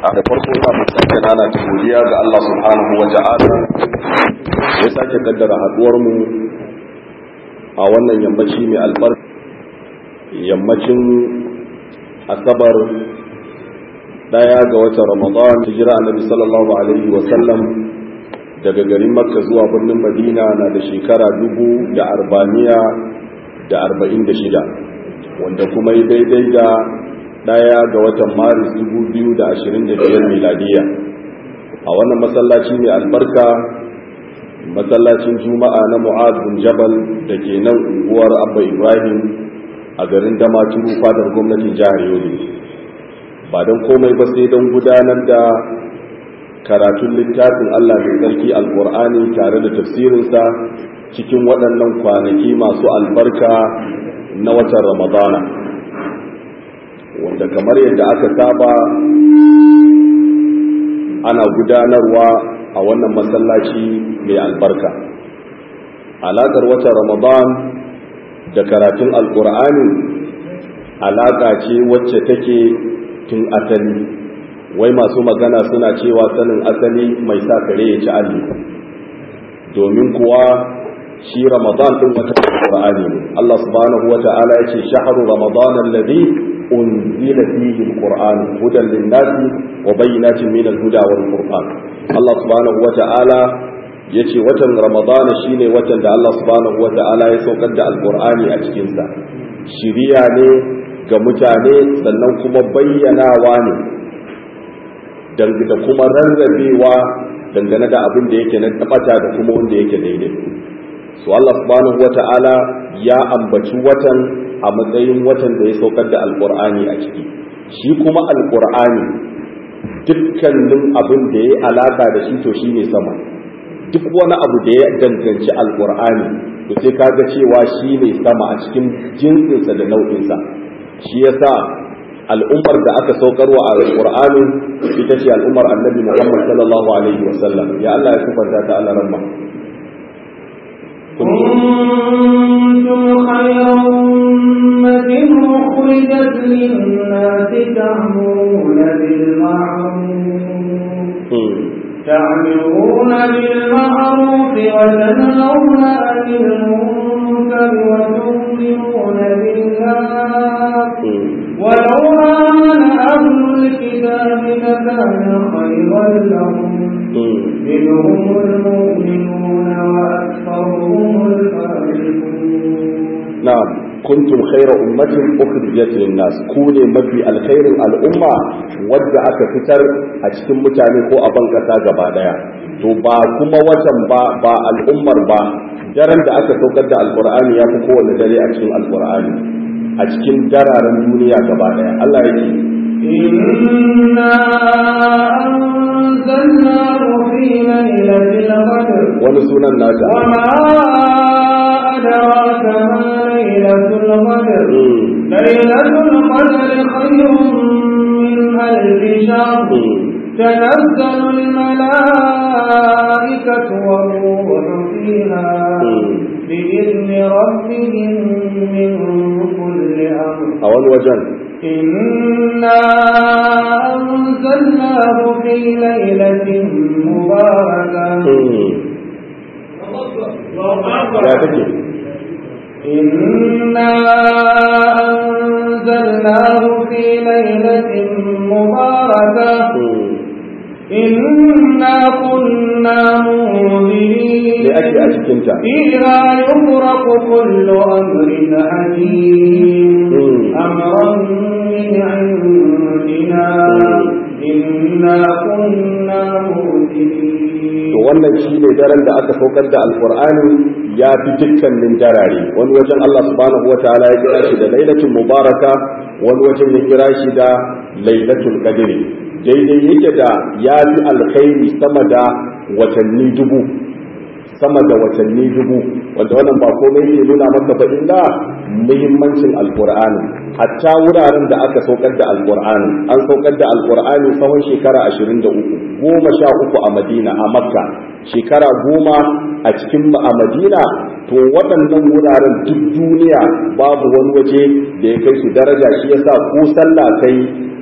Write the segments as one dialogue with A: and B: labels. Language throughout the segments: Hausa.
A: da farko ina mai sake nana ta godiya ga Allah subhanahu wa ta'ala ya sake kaddara haduwar mu a wannan yammaci mai albarka yammacin asabar daya ga watan ramadan hijira annabi sallallahu alaihi wa sallam daga garin makka zuwa birnin madina na da shekara dubu da arbaniya da arba'in da shida wanda kuma yi daidai da daya ga watan maris 2025 miladiya a wannan masallaci mai albarka masallacin juma'a na mu'ad bin jabal da ke nan unguwar abba ibrahim a garin damaturu fadar gwamnatin jihar yobe ba don komai ba sai don gudanar da karatun littafin allah mai tsarki alkur'ani tare da tafsirinsa cikin waɗannan kwanaki masu albarka na watan ramadana wanda kamar yadda aka saba ana gudanarwa a wannan masallaci mai albarka alaƙar watan ramadan da karatun alƙur'ani alaƙa ce wacce take tun asali wai masu magana suna cewa sanin asali mai sa kare ya ci alli domin kuwa shi ramadan ɗin watan alƙur'ani ne Allah subhanahu wa ta'ala ya ce shahru ramadan alladhi أنزل فيه القرآن هدى للناس وبينات من الهدى والفرقان الله سبحانه وتعالى yace watan ramadana shine watan da Allah subhanahu wata'ala ya saukar da alqur'ani a cikin sa shiriya ne ga mutane sannan kuma bayyanawa ne da kuma rarrabewa dangane da abin da yake na tabata da kuma wanda yake daidai so Allah subhanahu wata'ala ya ambaci watan a matsayin watan da ya saukar da alkur'ani a ciki shi kuma alkur'ani dukkanin abin da ya alaka da shi to shi ne sama duk wani abu da ya danganci alkur'ani to sai kaga cewa shi ne sama a cikin jinsinsa da nau'insa shi yasa al'ummar da aka saukarwa a alkur'ani ita ce al'ummar annabi muhammad sallallahu alaihi wasallam ya Allah ya sifanta ta Allah ramma
B: كنتم خير أمة أخرجت للناس تأمرون بالمعروف تعمرون بالمعروف وتنهون عن المنكر وتؤمنون بالله ولو آمن أهل الكتاب لكان خيرا لهم منهم المؤمنون وأكثرهم الفاسقون
A: نعم كنتم خير أمة أخرجت للناس كوني مفي الخير الأمة wadda aka fitar a cikin mutane ko a ban kasa gaba daya to ba kuma watan ba ba al'ummar ba daren da aka saukar da alqur'ani ya fi kowanne dare a cikin alqur'ani a cikin dararen duniya gaba daya Allah yake
B: إنا أنزلناه في ليلة القدر
A: wani sunan nata
B: وما أدراك ما ليلة القدر ليلة القدر خير من ألف شهر تنزل الملائكة والروح فيها بإذن ربهم من كل أمر
A: a wani wajen
B: إنا أنزلناه في ليلة مباركة
A: ya take
B: إنا أنزلناه في ليلة مباركة إنا كنا
A: me
B: منذرين
A: ake a cikinta
B: فيها يفرق كل أمر حكيم أمرا من عندنا إنا كنا مرسلين
A: to wannan shi ne daren da aka saukar da alkur'ani ya fi dukkanin darare wani wajen Allah subhanahu wa ta'ala ya kira shi da lailatul mubaraka wani wajen ya kira shi da lailatul qadri daidai yake da ya fi alkhairi sama da watanni dubu sama da watanni dubu wanda wannan ba komai ne nuna maka ba illa muhimmancin alkur'ani hatta wuraren da aka saukar da alkur'ani an saukar da alkur'ani tsawon shekara 23 goma sha uku a madina a makka shekara goma a cikin a madina to waɗannan wuraren duk duniya babu wani waje da ya kai su daraja shi yasa ko sallah kai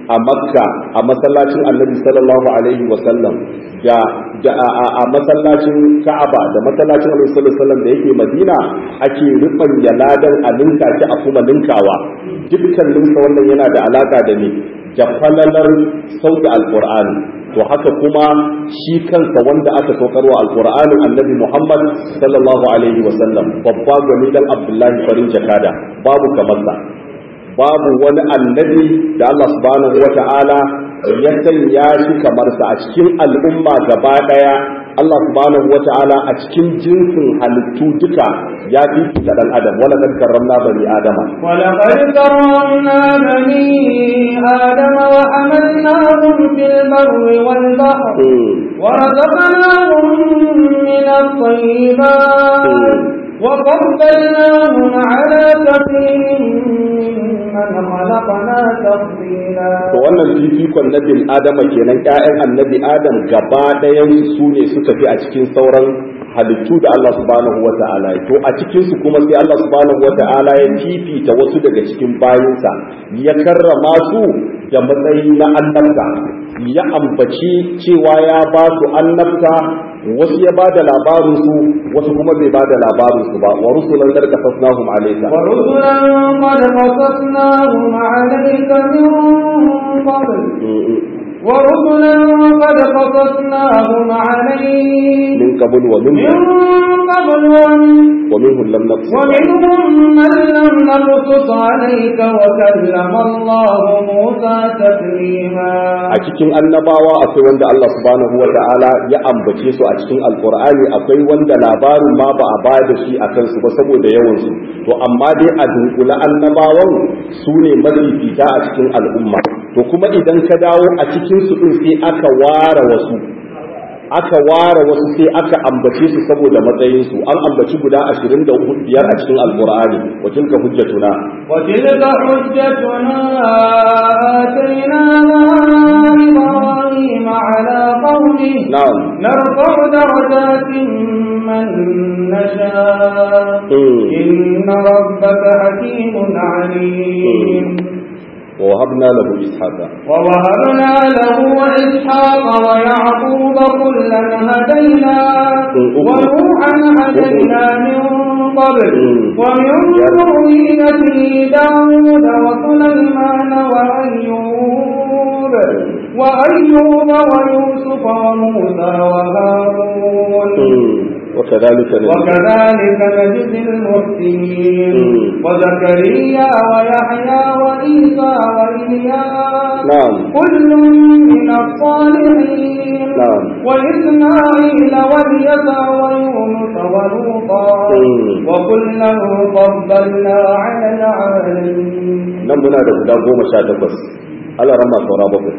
A: a makka a masallacin annabi sallallahu alaihi wasallam da da a masallacin ka'aba da masallacin annabi sallallahu alaihi wasallam da yake madina ake rufan yaladan a ninka ki a kuma ninkawa dukkaninsa wannan yana da alaka da ne da falalar sauke alqur'ani to haka kuma shi kansa wanda aka saukarwa alqur'anin annabi muhammad sallallahu alaihi wasallam babba gwani dan abdullahi farin jakada babu kamar sa babu wani annabi da Allah subhanahu wa ta'ala ya sanya shi kamar sa a cikin al'umma gaba daya Allah subhanahu wa ta'ala a cikin jinsin halittu duka ya fifita dan adam wala kad karramna bani adama
B: ولقد كرمنا بني آدم وحملناهم في البر والبحر ورزقناهم من الطيبات وفضلناهم على كثير ممن خلقنا تفضيلا
A: to wannan fifikon na bil adama kenan ƴaƴan annabi adam gaba ɗayan su ne suka fi a cikin sauran halittu da Allah subhanahu wa ta'ala to a cikin su kuma sai Allah subhanahu wa ta'ala ya fifita wasu daga cikin bayinsa ya karrama su da matsayi na annabta ya ambaci cewa ya ba su annabta wasu ya ba da labarin su wasu kuma bai ba da labarin su ba wa rusulan qad qasasnahum alayka
B: ورسلا قد قصصناهم عليك
A: من قبل ومن
B: من قبل ومن
A: ومنهم لم نقص
B: ومنهم من لم نقصص عليك وكلم الله موسى تكليما
A: a cikin annabawa akwai wanda Allah subhanahu wa ta'ala ya ambace su a cikin alkur'ani akwai wanda labarin ma ba a ba da shi a kansu ba saboda yawan su to amma dai a dunkula annabawan su ne mafifita a cikin al'umma to kuma idan ka dawo a cikin su din sai aka ware wasu aka ware wasu sai aka ambace su saboda matsayin su an ambaci guda 25 a cikin alkur'ani wa tilka hujjatuna
B: وتلك حجتنا آتيناها إبراهيم على قومه
A: na'am
B: نرفع درجات من نشاء
A: Mm.
B: إن ربك حكيم عليم
A: ووهبنا له اسحاق
B: ووهبنا له إسحاق ويعقوب كلا هدينا ونوحا هدينا من قبل ومن ذريته داود وسليمان وأيوب وأيوب ويوسف وموسى وهارون
A: وكذلك نجزي
B: وكذلك نجزي المحسنين
A: مم.
B: وزكريا ويحيى وعيسى وإلياس
A: نعم
B: كل من الصالحين
A: نعم.
B: وإسماعيل واليسع ويونس ولوطا
A: مم.
B: وكلا فضلنا على العالمين
A: nan muna da guda goma sha takwas ala rama saura bakwai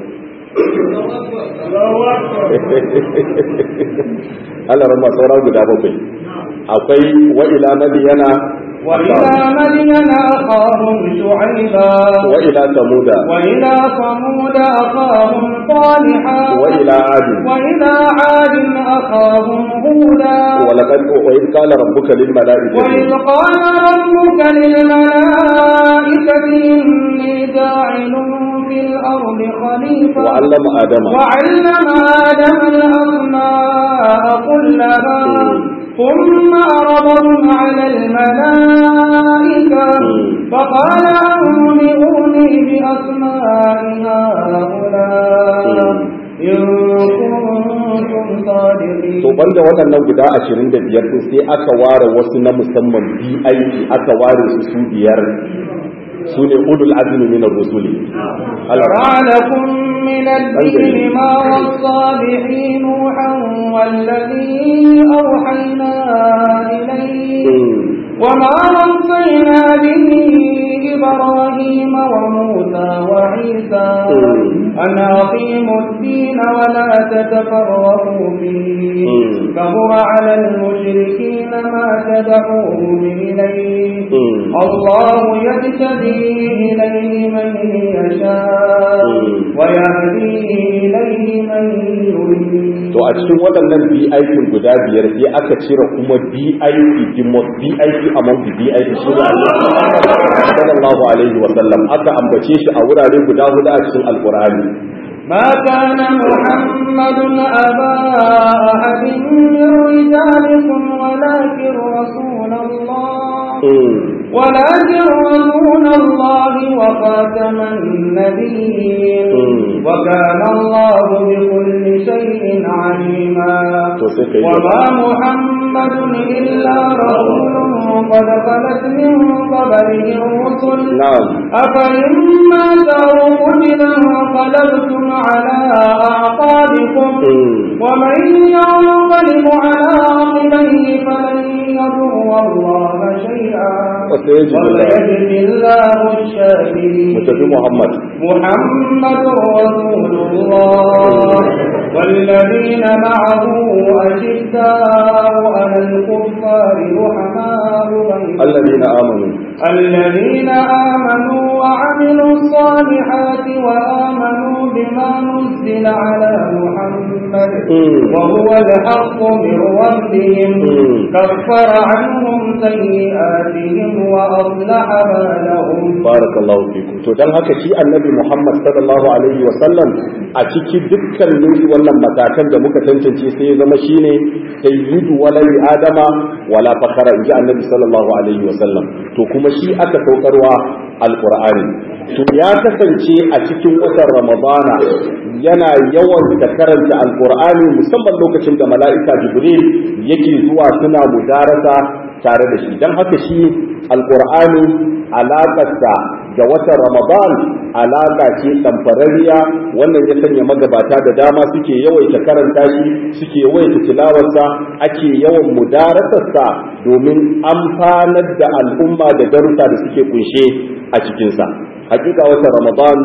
A: ala rama saura guda bakwai akwai wa ila madiyana
B: وإلى مدين أخاهم شعيبا
A: wa ila samuda
B: وإلى ثمود أخاهم صالحا
A: wa ila adi
B: وإلى عاد أخاهم هودا
A: ولقد وإذ قال ربك
B: وإذ
A: للملائكة
B: قال ربك للملائكة إني جاعل في الأرض خليفة
A: وعلم آدم
B: وعلم آدم الأسماء كلها ثم عرضهم على الملائكة فقال أنبئوني بأسماء هؤلاء إن كنتم صادقين
A: to banda waɗannan guda ashirin da biyar ɗin sai aka ware wasu na musamman bi aiki aka ware su su biyar su ne ulul azmi min ar-rusuli
B: شرع لكم من الدين ما وصى به نوحا والذي أوحينا إليه وما وصينا به إبراهيم وموسى وعيسى أن أقيموا الدين ولا تتفرقوا فيه كبر على المشركين ما تدعوهم إليه الله يجتبي إليه من يشاء ويهدي إليه من يريد
A: to a cikin waɗannan BIP guda biyar sai aka cire kuma BIP the most BIP among the BIP shi ne sallallahu alaihi wa sallam aka ambace shi a wurare guda hudu a cikin alqur'ani
B: ما كان محمد أبا أحد من رجالكم ولكن رسول الله ولكن رسول الله وخاتم النبيين وكان الله بكل شيء عليما وما محمد إلا رسول قد خلت من قبله الرسل أفإن مات أو قتل انقلبتم على أعقابكم ومن ينقلب على عقبيه فلن يضر الله شيئا وسيجزي الله الشاكرين
A: محمد
B: محمد رسول الله والذين معه أشداء على الكفار رحماء بينهم
A: الذين آمنوا
B: الذين آمنوا وعملوا الصالحات وآمنوا بما نزل على محمد وهو الحق من ربهم كفر عنهم سيئاتهم وأصلح بالهم
A: بارك الله فيكم to dan haka shi annabi Muhammad sallallahu alaihi wa sallam a cikin dukkanin wannan matakan da muka tantance sai ya zama shine sayyidu walai adama wala fakara inji annabi sallallahu alaihi wa sallam to kuma shi aka saukarwa alqur'ani to ya kasance a cikin watan ramadana yana yawan da karanta alqur'ani musamman lokacin da mala'ika jibril yake zuwa suna mudarasa tare da shi don haka shi alkur'ani alaƙarsa da watan ramadan alaƙa ce ɗamfararriya wannan ya sanya magabata da dama suke yawaita karanta shi suke yawaita tilawarsa ake yawan mudarasarsa domin amfanar da al'umma da darussa da suke kunshe a cikinsa hakika watan ramadan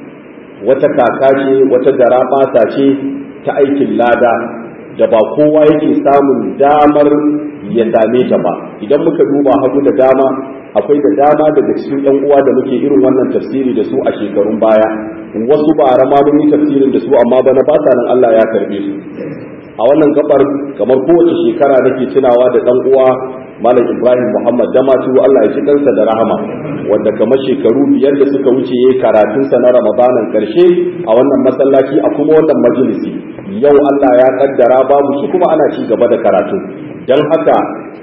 A: wata kaka ce wata garabasa ce ta aikin lada da ba kowa yake samun damar ya same ta ba idan muka duba hagu da dama akwai da dama daga cikin yan uwa da muke irin wannan tafsiri da su a shekarun baya wasu ba rama mun yi tafsirin da su amma bana ba sa nan Allah ya karbe su a wannan gabar kamar kowace shekara nake tunawa da dan uwa Malam Ibrahim Muhammad Damatu Allah ya ji kansa da rahama wanda kamar shekaru biyar da suka wuce yayi karatunsa na Ramadanan karshe a wannan masallaci a kuma wannan majalisi yau Allah ya kaddara babu shi kuma ana ci gaba da karatu don haka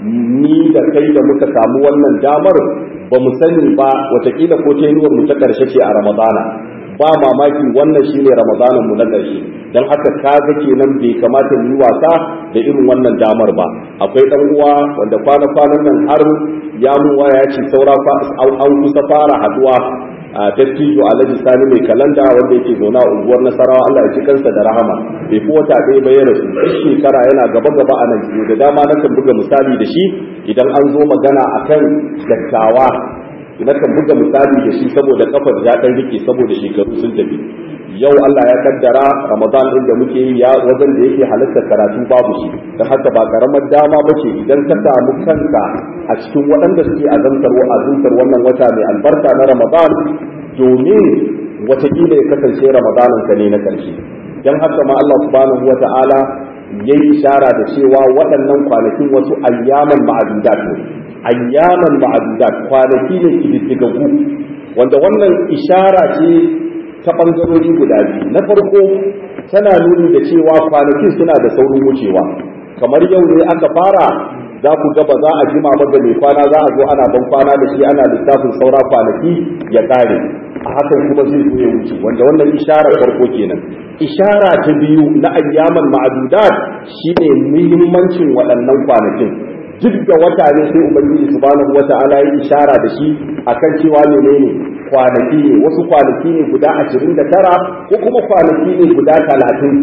A: ni da kai da muka samu wannan damar ba mu sani ba watakila ko ta mu ta karshe ce a ramadana ba mamaki wannan shine ramadanan mu na karshe don haka kaga kenan bai kamata mu yi wasa da irin wannan damar ba akwai dan uwa wanda kwana kwanan nan har ya mu waya ce saura an kusa fara haduwa a dattijo alhaji sani mai kalanda wanda yake zaune a unguwar nasarawa Allah ya ci kansa da rahama bai fi wata ɗaya ba ya rasu duk shekara yana gaba gaba a nan da dama na kan buga misali da shi idan an zo magana akan dattawa na kan buga misali da shi saboda kafar ya ɗan rike saboda shekaru sun tafi yau Allah ya kaddara Ramadan din da muke yi ya wajen da yake halatta karatu babu shi don haka ba karamar dama bace idan ka samu kanka a cikin waɗanda suke azantar azantar wannan wata mai albarka na Ramadan domin watakila ya kasance Ramadanin ka ne na ƙarshe don haka ma Allah subhanahu wa ta'ala ya yi ishara da cewa waɗannan kwanakin wasu ayyaman ma'adudat ne ayyaman ma'adudat kwanaki ne kididdigaggu wanda wannan ishara ce ta ɓangarori guda biyu na farko tana nuni da cewa kwanakin suna da saurin wucewa kamar yau ne aka fara za ku ga ba za a jima ba da mai kwana za a zo ana ban kwana da shi ana lissafin saura kwanaki ya ƙare a hakan kuma zai zo ya wuce wanda wannan ishara farko kenan ishara ta biyu na ayyaman ma'adudat shine muhimmancin waɗannan kwanakin duk da wata ne sai ubangiji subhanahu wata'ala ya ishara da shi akan cewa menene kwanaki ne wasu kwanaki ne guda ashirin da tara ko kuma kwanaki ne guda talatin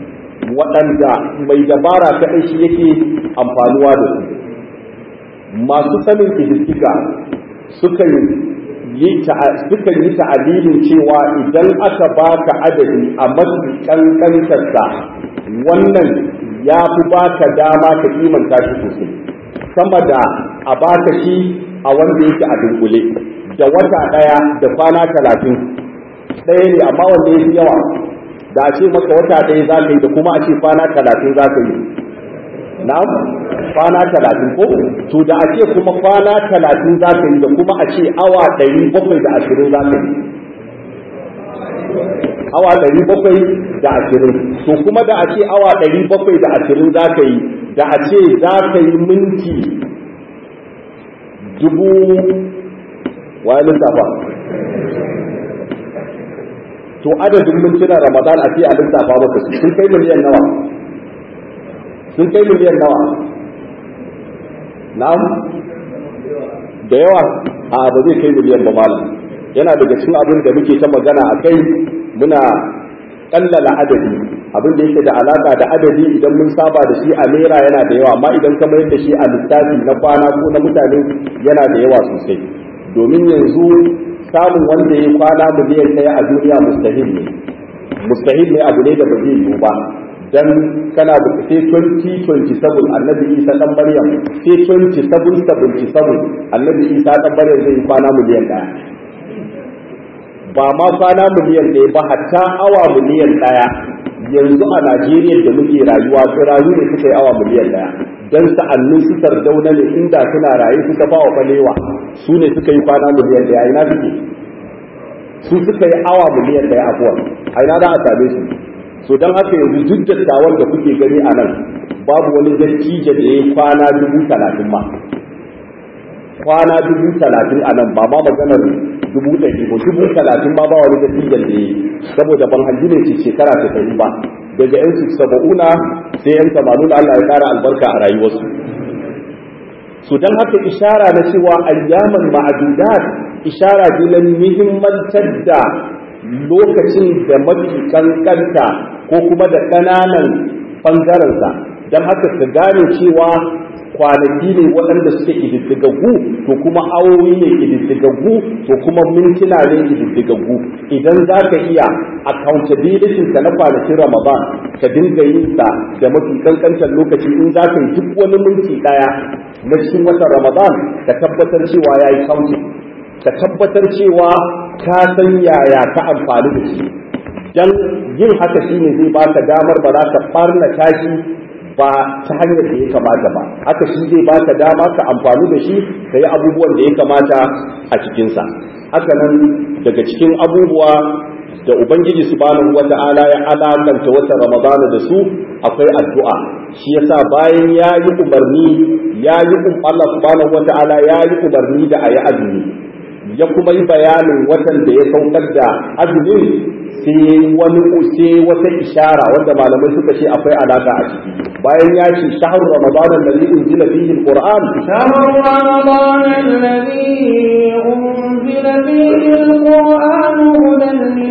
A: waɗanda mai dabara kaɗai shi yake amfanuwa da su masu sanin ƙididdiga sukan yi ta'alilin cewa idan aka baka adadi a mafi ƙanƙantarsa wannan ya fi baka dama ka kimanta shi sosai sama da a baka shi a wanda yake a dunkule da wata ɗaya da kwana talatin ɗaya ne amma wanda ya fi yawa da a ce maka wata ɗaya za ka yi da kuma a ce kwana talatin za ka yi na kwana talatin ko to da a ce kuma kwana talatin za ka yi da kuma a ce awa ɗari bakwai da ashirin za ka yi awa ɗari bakwai da ashirin to kuma da a ce awa ɗari bakwai da ashirin za ka yi da a ce za ka yi minti dubu wani lissafa to adadin mintunan ramadan a ce a lissafa maka su sun kai miliyan nawa sun kai miliyan nawa na'am da yawa a ba zai kai miliyan ba malam yana daga cikin abin da muke ta magana a kai muna kallala adadi abin da yake da alaka da adadi idan mun saba da shi a naira yana da yawa amma idan ka mayar da shi a lissafi na kwana ko na mutane yana da yawa sosai domin yanzu samun wanda ya kwana miliyan ɗaya a duniya mustahil ne mustahil ne abu ne da ba zai yiwu ba dan kana da sai 2027 annabi isa dan maryam sai 2777 annabi isa dan maryam zai kwana miliyan ɗaya ba ma kwana miliyan ɗaya ba hatta awa miliyan ɗaya yanzu a najeriya da muke rayuwa tsirayu ne suka yi awa miliyan ɗaya don sa'annin su sardauna ne inda suna raye suka ba wa balewa su ne suka yi kwana miliyan ɗaya ina suke su suka yi awa miliyan ɗaya afuwa a ina za a same su so don haka yanzu duk dattawan da kuke gani a nan babu wani dattijo da ya yi kwana dubu talatin ma kwana dubu talatin a nan ba ma maganar dubu ɗari ba dubu talatin ma ba wani dattijan da ya yi saboda ban hanji ne ce shekara ta ɗari ba daga yan saba'una sai yan tamanin Allah ya kara albarka a rayuwarsu su don haka ishara na cewa ayyaman ma'adudat ishara ce na muhimmantar da lokacin da mafi kankanta ko kuma da ƙananan ɓangarensa don haka ka gane cewa kwanaki ne waɗanda suke ƙididdigaggu to kuma awowi ne ƙididdigaggu to kuma mintuna ne ƙididdigaggu idan za ka iya accountability ka na kwanakin ramadan ka dinga yin sa da mafi kankantar lokaci in za ka yi duk wani minti ɗaya na cikin watan ramadan ka tabbatar cewa ya yi counting ka tabbatar cewa ka san yaya ka amfani da shi dan yin haka shine zai baka damar ba za ka farna tashi ba ta hanyar da ya kamata ba haka shi zai baka dama ka amfani da shi ka yi abubuwan da ya kamata a cikinsa haka nan daga cikin abubuwa da ubangiji subhanahu wata'ala ya alakanta watan ramadana da su akwai addu'a shi yasa bayan ya yi umarni ya yi Allah subhanahu wata'ala ya yi umarni da a yi azumi ya kuma yi bayanin watan da ya saukar da azumin sai wani sai wata ishara wanda malamai suka ce akwai alaka a ciki bayan ya ce shahar ramadan alladhi unzila fihi alquran
B: شهر رمضان الذي أنزل فيه القرآن هدى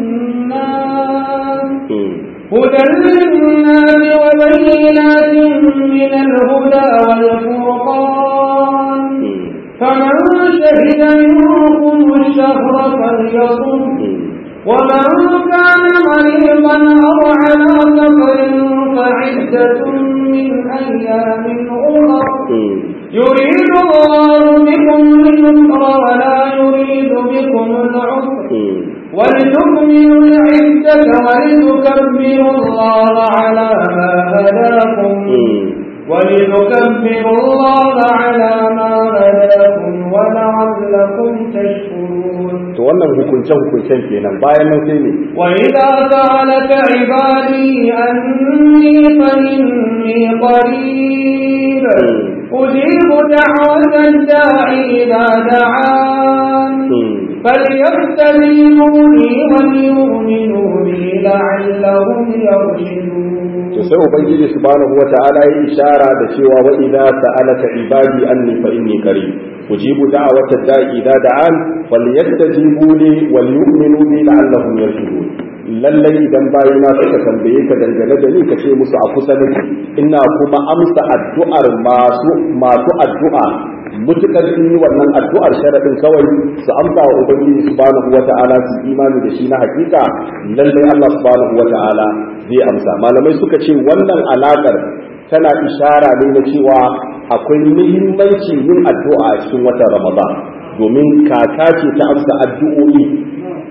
B: للناس هدى للناس وبينات من الهدى والفرقان فمن شهد منكم الشهر فليصم ومن كان مريضا أو على سفر فعدة من أيام أخر يريد الله بكم اليسر ولا يريد بكم العسر ولتكملوا العدة ولتكبروا الله على ما هداكم ولتكبروا الله على ما هداكم ولعلكم تشكرون
A: to wannan hukunce hukuncen kenan bayan nan sai ne
B: وإذا سألك عبادي أني فإني قريب أجيب دعوة الداع إذا دعان فليستجيبوا لي وليؤمنوا بي لعلهم يرشدون
A: to sai ubangiji subhanahu wata'ala ya ishara da cewa wa idza sa'alaka ibadi anni fa inni qarib ujibu da'wata da'i idza da'an falyastajibu li wal yu'minu bi la'allahum yarshudun lallai idan bayina suka tambaye ka dangane da ni ka ce musu a kusa nake ina kuma amsa addu'ar masu masu addu'a mutukar sun yi wannan addu'ar sharadin kawai su amsa wa ubangiji subhanahu wata'ala su imani da shi na hakika lallai Allah subhanahu wata'ala zai amsa malamai suka ce wannan alakar tana ishara ne na cewa akwai muhimmanci yin addu'a a cikin watan ramadan domin kaka ce ta amsa addu'o'i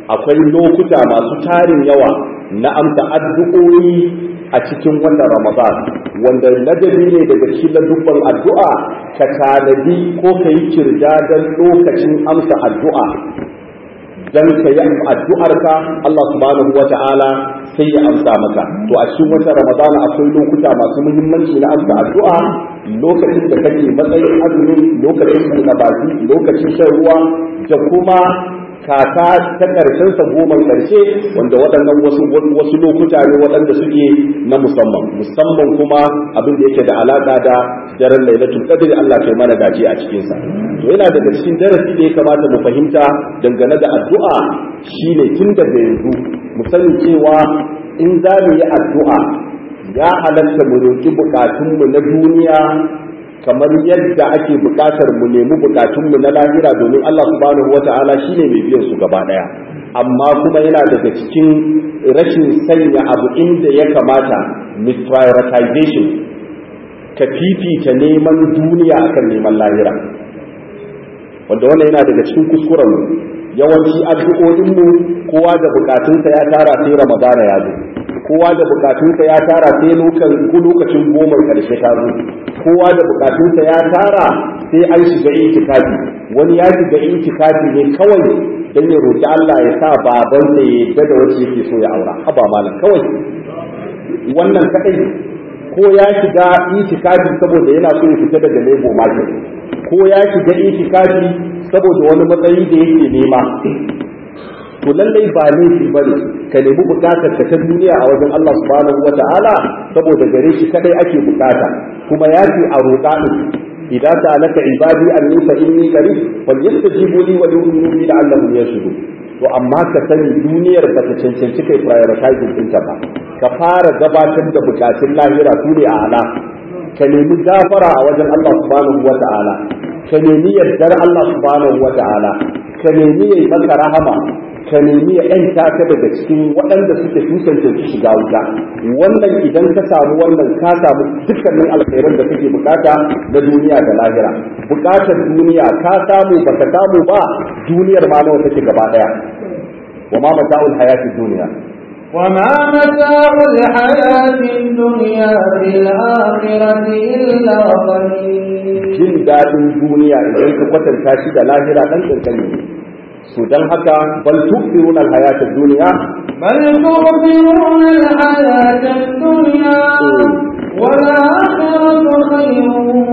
A: akwai lokuta masu tarin yawa na amsa addu'o'i a cikin wannan ramadan wanda ladabi ne daga cikin dubban addu'a ka tanadi ko ka yi kirda don lokacin amsa addu'a dan ka yi addu'arka Allah subhanahu wa ta'ala sai ya amsa maka to a cikin wata ramadana akwai lokuta masu muhimmanci na amsa addu'a lokacin da kake matsayin azumi lokacin buɗe baki lokacin shan ruwa da kuma kaka ta ƙarshen sa goma ƙarshe wanda waɗannan wasu wasu lokuta ne waɗanda suke na musamman musamman kuma abin da yake da alaƙa da daren lailatul qadr Allah kai mana gaji a cikin sa to yana daga cikin darasi da ya kamata mu fahimta dangane da addu'a shine tun daga yanzu mu sani cewa in za mu yi addu'a ya halatta mu roki bukatunmu na duniya kamar yadda ake bukatar mu nemi bukatunmu na lahira domin Allah subhanahu wata'ala shine mai biyan su gaba daya amma kuma yana daga cikin rashin sanya abu inda ya kamata misprioritization ka fifita neman duniya akan neman lahira wanda wannan yana daga cikin kuskuren mu yawanci addu'o'inmu kowa da bukatunsa ya tara sai ramadana ya zo kowa da bukatunsa ya tara sai lokacin goma karshe ta zo kowa da bukatunsa ya tara sai an shiga itikafi wani ya shiga itikafi ne kawai don ya roƙi Allah ya sa baban da ya yadda da wacce yake so ya aura haba malam kawai wannan kadai ko ya shiga itikafi saboda yana so ya fita daga lebo market ko ya shiga itikafi saboda wani matsayi da yake nema to lallai ba laifi ba ne ka nemi bukatar ka ta duniya a wajen Allah subhanahu wa ta'ala saboda gare shi kadai ake bukata kuma ya ce a roƙa din idan ta alaka ibadi anni fa inni qarib fal yastajibu li wa yu'minu bi la'allahum yashhadun to amma ka sani duniyar ba ta cancanci kai prioritizing ɗinta ba ka fara gabatar da bukatun lahira su ne a ala ka nemi gafara a wajen Allah subhanahu wa ta'ala ka nemi yardar Allah subhanahu wa ta'ala ka nemi yayi maka rahama ka nemi ya ‘yanta ka daga cikin waɗanda suke tusanta su shiga wuta wannan idan ka samu wannan ka samu dukkanin alkhairan da kake bukata na duniya da lahira bukatar duniya ka samu baka samu ba duniyar ma nawa take gaba daya wa ma mata'ul hayatid duniya
B: وما متاع الحياة الدنيا في الآخرة إلا قليل
A: jin daɗin duniya idan ka kwatanta shi da lahira ɗan ƙanƙani ne su don haka bal tu'thirun al-hayat ad-dunya
B: بل تؤثرون الحياة الدنيا والآخرة خير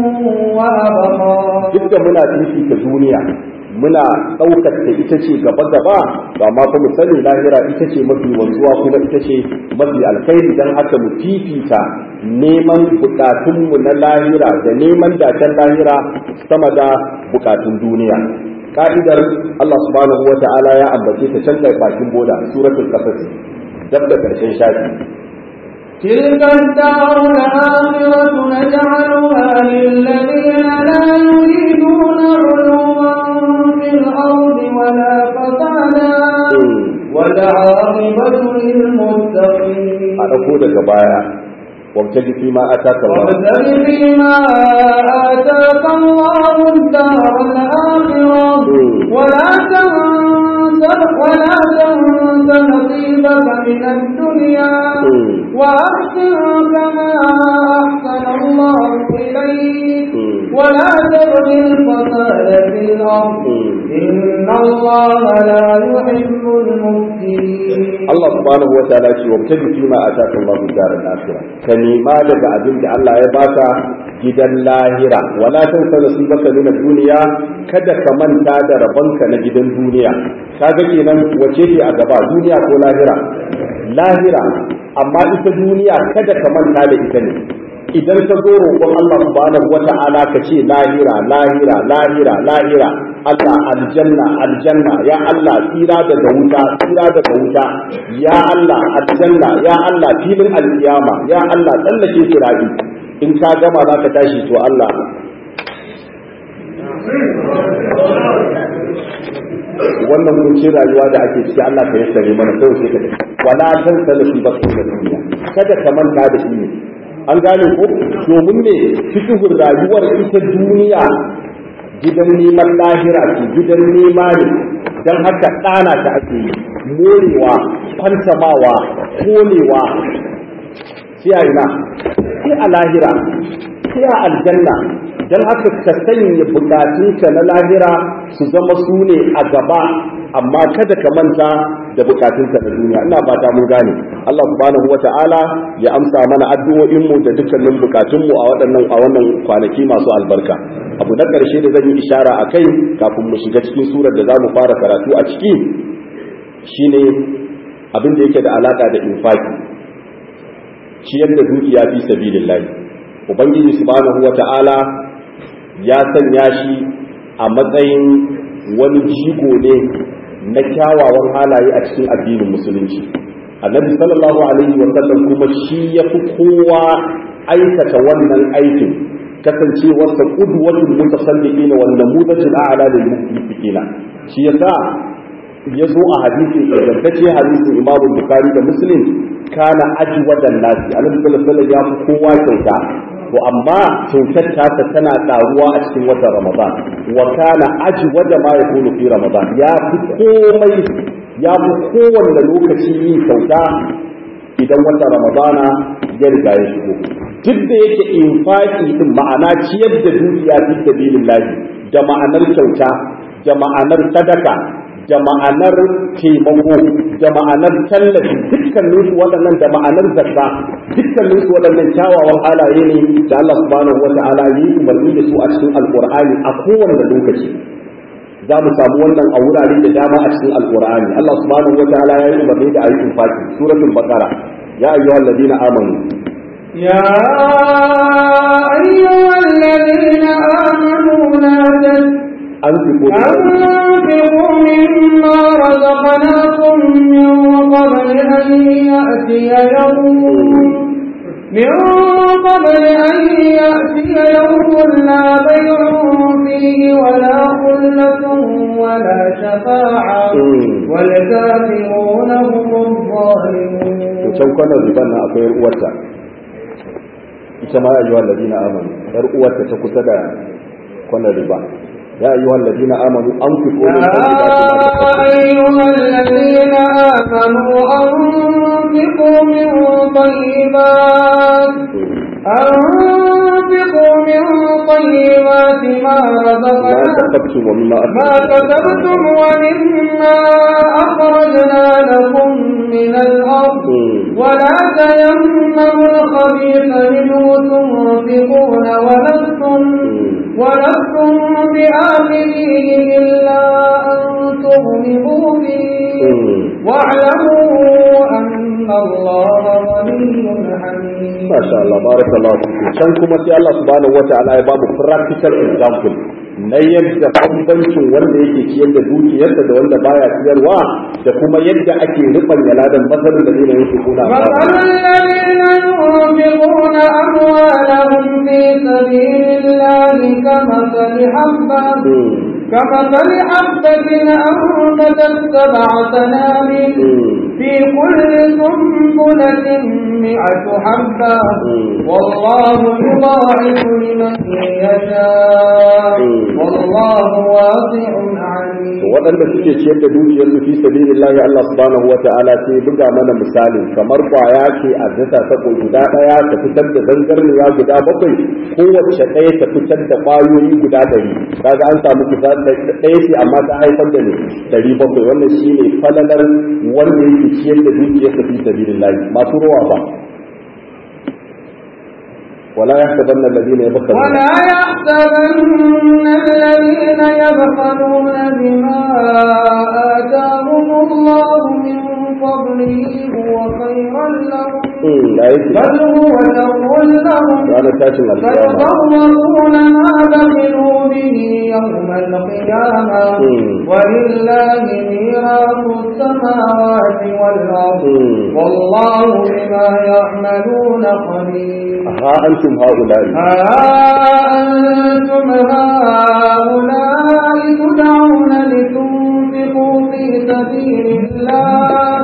B: وأبقى
A: duk da muna fifita duniya muna ɗaukar ta ita ce gaba gaba ba ma fa mu sani lahira ita ce mafi wanzuwa kuma ita ce mafi alkhairi dan haka mu fifita neman bukatunmu na lahira da neman dacen lahira sama da bukatun duniya ka'idar Allah subhanahu wa ta'ala ya ambace ta can bakin boda suratul qasas dab da karshen shafi
B: تلك الدار الآخرة نجعلها للذين لا يريدون علوا في الأرض ولا فسادا والعاقبة للمتقين
A: a ɗauko daga baya wabtaji fi ma ataka Allah
B: وابتغ فيما آتاك الله الدار الآخرة ولا تنس ولا تنس نصيبك من الدنيا وأحسن كما أحسن الله إليك ولا تبغ الفساد في الأرض إن الله لا يحب المفسدين
A: Allah subhanahu wa ta'ala ce wabtaji fi ma ataka Allah daral akhirah ka nema daga abin da Allah ya baka gidan lahira wala tansa nasibaka min ad-dunya kada ka manta da rabonka na gidan duniya kaga kenan wace ce a gaba duniya ko lahira lahira amma ita duniya kada ka manta da ita ne idan ka zo roƙon Allah subhanahu wata'ala ka ce lahira lahira lahira lahira Allah aljanna aljanna ya Allah tsira daga wuta tsira daga wuta ya Allah aljanna ya Allah filin alkiyama ya Allah tsallake sirabi in ka gama za ka tashi to Allah wannan kuncin rayuwa da ake ciki Allah ka yassare mana kawai sai ka tafi wala tan salafi ba da duniya kada ka manta da shi ne an gane ko domin ne fikihun rayuwar ita duniya gidan neman lahira ce gidan nema ne don haka ɗana ta ake yi morewa fantamawa kolewa sai a ina sai a lahira sai a aljanna don haka ka sanya bukatunka na lahira su zama su ne a gaba amma kada ka manta da bukatunka na duniya ina fata mun gane Allah subhanahu wata'ala ya amsa mana addu'o'in mu da dukkanin bukatun mu a waɗannan a wannan kwanaki masu albarka abu na ƙarshe da zan yi ishara a kai kafin mu shiga cikin surar da za mu fara karatu a ciki shine abin da yake da alaka da infaki ciyar da dukiya fi sabilillah ubangiji subhanahu wata'ala ya sanya shi a matsayin wani jigo ne na kyawawan halaye a cikin addinin musulunci annabi sallallahu alaihi wa sallam kuma shi ya fi kowa aikata wannan aikin kasancewarsa qudwatul mutasalliqina wal namudajul a'la lil muqtiqina shi yasa ya zo a hadisi ingantacce hadisin Imam Bukhari da Muslim kana ajwadan nasi annabi sallallahu alaihi wa sallam ya fi kowa kyauta to amma kyautar tasa tana karuwa a cikin watan ramadan wa kana ajwada ma yakunu fi ramadan ya fi komai ya fi kowanne lokaci yin kyauta idan watan ramadana ya riga ya shigo duk da yake infaki din ma'ana ciyar da dukiya fi sabilillahi da ma'anar kyauta da ma'anar sadaka da ma'anar taimako da ma'anar tallafi dukkanin su waɗannan da ma'anar zakka dukkanin su waɗannan kyawawan halaye ne da Allah subhanahu wa ta'ala yi umarni da su a cikin alqur'ani a kowane lokaci za mu samu wannan a wurare da dama a cikin alqur'ani Allah subhanahu wa ta'ala ya yi umarni da ayyukan fati suratul baqara ya ayyuhal ladina amanu
B: يا أيها الذين آمنوا لا تتبعوا
A: أنفقوا
B: أنفقوا مما رزقناكم من قبل أن يأتي يوم من قبل أن يأتي يوم لا بيع فيه ولا خلة ولا شفاعة والكافرون هم الظالمون
A: can kwanan riban nan akwai uwarta ita ma ayyuhal ladina amanu yar uwarta ta kusa da kwanan riba يا أيها الذين آمنوا أنفقوا من
B: طيبات أنفقوا من طيبات ما
A: ما
B: رزقناكم
A: كسبتم ومما
B: ما كسبتم ومما أخرجنا لكم من الأرض ولا تيمموا الخبيث منه تنفقون ولستم ولستم بآخره إلا أن تغلبوا فيه واعلموا أن الله غني حميد
A: ما شاء الله بارك الله فيكم can kuma sai Allah subhanahu wataala ya babu practical example na yadda bambancin wanda yake ciyar da dukiyarsa da wanda baya ciyarwa da kuma yadda ake rubanya ladan masalin da zai yake kuna
B: مثل الذين ينفقون أموالهم في سبيل الله كمثل حبة كمثل حبة أنبتت سبع سنابل في كل سنبلة مئة حبة والله يضاعف لمن يشاء والله واسع عليم
A: waɗanda suke ciyar da dukiyarsu fi sabilillahi Allah subhanahu wata'ala sai buga mana misali kamar kwaya ce a dasa ta guda ɗaya ta fitar da zangarniya guda bakwai kowace ɗaya ta fitar da ƙwayoyi guda ɗari kaga an samu kusa ɗaya ce amma ta haifar da ne ɗari bakwai wannan shine falalar wanda yake ciyar da dukiyarsa fi sabilillahi masu rowa ba ولا يحسبن الذين يبخلون
B: ولا يحسبن الذين يبخلون بما آتاهم الله من فضله هو خيرا لهم
A: لا يكفي
B: بل هو شر لهم
A: ranar tashin alkiyama
B: فيضرون ما بخلوا به يوم القيامة ولله ميراث السماوات والأرض والله بما يعملون خبير
A: ha antum haula'i
B: ها أنتم هؤلاء تدعون لتنفقوا في سبيل الله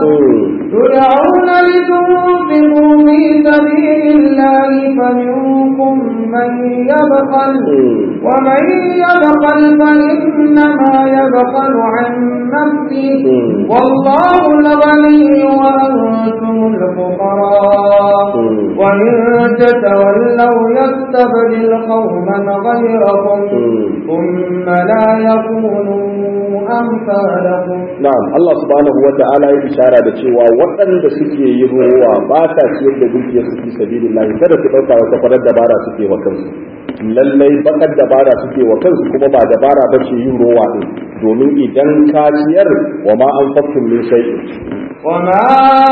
B: تدعون لتنفقوا في سبيل الله فمنكم من يبخل
A: Mm.
B: ومن يبخل فإنما يبخل عن نفسه
A: Mm.
B: والله الغني وأنتم الفقراء
A: Mm.
B: وإن تتولوا يستبدل قوما غيركم
A: Mm.
B: ثم لا يكونوا أمثالكم
A: Na'am Allah subhanahu wa ta'ala ya ishara da cewa waɗanda suke yin ruwa ba ta ciyar da dukiyar su fi sabilillah kada su ɗauka wata farar dabara suke wa kansu lallai bakar dabara suke wa kansu kuma ba dabara ba ce yin ruwa din domin idan ka ciyar wa ma an faktun min shay'in
B: وما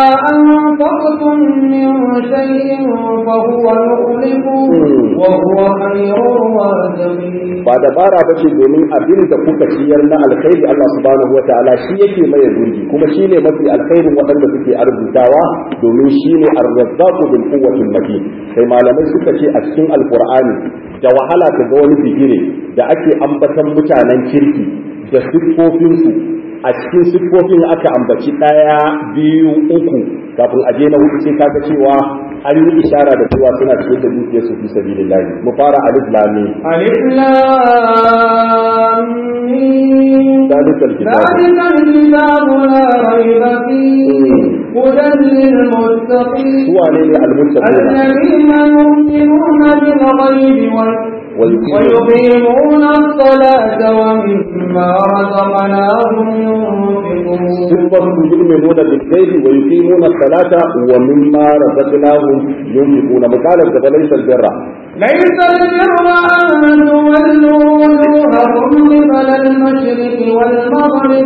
B: أنفقتم من شيء فهو يخلفه وهو خير الرازقين
A: ba dabara ba ce domin abin da kuka ciyar na alkhairi Allah subhanahu wa ta'ala shi yake maye gurbi kuma shi ne mafi alkhairin waɗanda suke arzutawa domin shi ne arzazzaqu bil quwwatil matin sai malamai suka ce a cikin alqur'ani da wahala ka ga wani bigire da ake ambatan mutanen kirki da siffofinsu a cikin siffofin aka ambaci ɗaya biyu uku kafin a je na hudu sai kaga cewa an yi ishara da cewa suna cikin da dukiyarsu fi sabilillah mu fara alif lam mim
B: ألف لام ميم.
A: ذلك الكتاب
B: ذلك الكتاب لا ريب فيه هدى للمتقين
A: سوى ليلة المتقين
B: الذين يؤمنون بالغيب وال-
A: ويقيمون
B: ويقيمون الصلاة ومما رزقناهم ينفقون
A: صفة يؤمنون بالغيب ويقيمون الصلاة ومما رزقناهم ينفقون مقالة فليس البر
B: ليس البر أن تولوا وجوهكم قبل المشرق والمغرب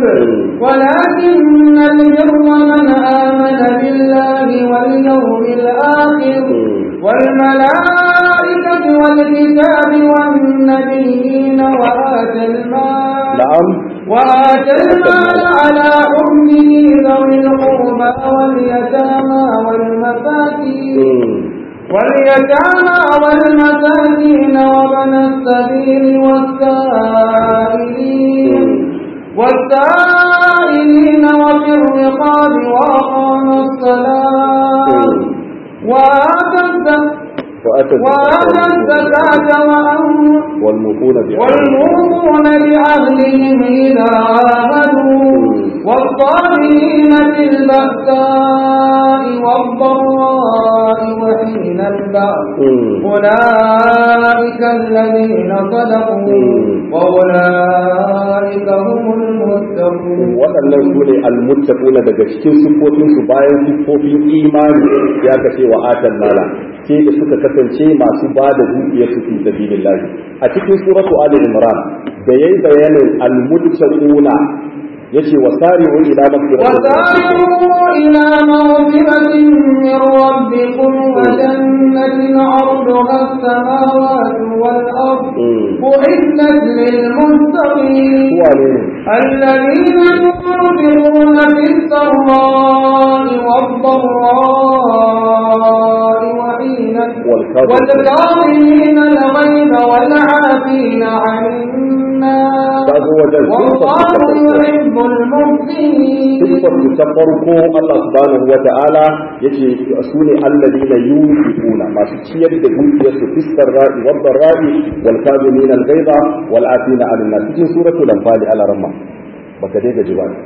B: ولكن البر من آمن بالله واليوم الآخر والملائكة والكتاب والنبيين وآتى المال
A: نعم
B: وآتى المال على حبه ذوي القربى واليتامى والمساكين واليتامى والمساكين وابن السبيل والسائلين والسائلين وفي الرقاب وأقام الصلاة وآتى الزكاة
A: وأتى
B: وآتى الزكاة وأمر
A: والموفون بعهد
B: والموفون بعهدهم إذا عاهدوا والصابرين في البأساء والضراء وحين البأس أولئك الذين صدقوا وأولئك هم المتقون
A: waɗannan su ne almuttaquna daga cikin siffofin su bayan siffofin imani ya kace wa atan mala sai da suka kasance masu ba da dukiyar su fi sabilillah a cikin suratu ali imran da yayi bayanin almuttaquna yace wasari'u ila maghfiratin
B: وسارعوا إلى مغفرة من ربكم وجنة عرضها السماوات والأرض أعدت للمتقين
A: wane ne
B: الذين ينفقون في السراء والضراء وحين
A: والكاظمين
B: والكاظمين الغيظ والعافين عن الناس
A: kazo wajen
B: والله يحب المحسنين
A: siffar su ta farko Allah subhanahu wa ta'ala yace su ne alladina yunfiquna masu ciyar da dukiyar su fiskar ra'i wad ra'i wal kazimin al ghaiba wal afina 'anil nas cikin suratul anfal al ramma baka dai gaji ba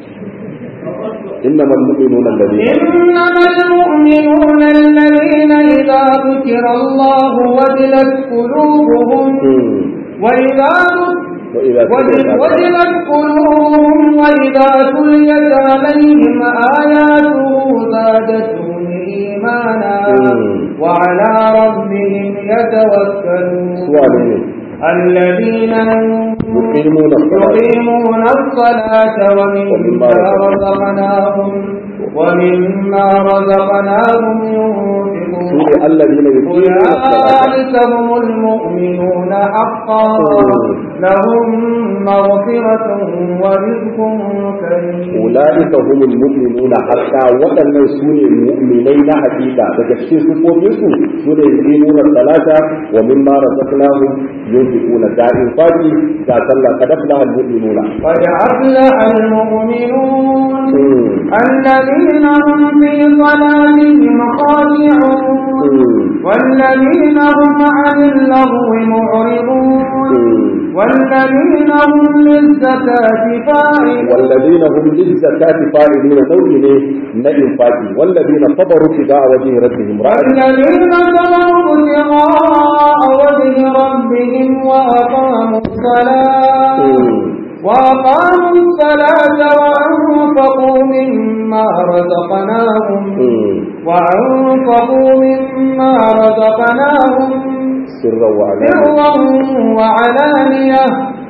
A: إنما المؤمنون الذين
B: إنما المؤمنون الذين إذا ذكر الله وجلت قلوبهم
A: مم.
B: وإذا
A: وإذا
B: وجل- وجلت قلوبهم وإذا تليت عليهم آياته زادتهم إيمانا
A: مم.
B: وعلى ربهم يتوكلون
A: سؤالين
B: الذين
A: يقيمون الصلاة
B: يقيمون الصلاة ومما رزقناهم ومما رزقناهم ينفقون
A: سورة الذين يقيمون الصلاة
B: أولئك هم المؤمنون حقا لهم مغفرة ورزق كريم
A: أولئك هم المؤمنون حتى وأن سوني المؤمنين حقيقة تكشف سفوفهم سوني يقيمون الصلاة ومما رزقناهم ينفقون دائم فاتي كاسلا قد أفلح المؤمنون
B: قد أفلح المؤمنون
A: مم.
B: الذين هم في صلاتهم خاشعون
A: مم.
B: والذين هم عن اللغو معرضون والذين هم للزكاة فاعلون
A: والذين هم للزكاة فاعلون نوع ne na infaki والذين صبروا ابتغاء وجه ربهم
B: والذين صبروا ابتغاء وجه ربهم وأقاموا الصلاة وأقاموا الصلاة وأنفقوا مما رزقناهم وأنفقوا مما رزقناهم
A: سرا وعلانية
B: سرا وعلانية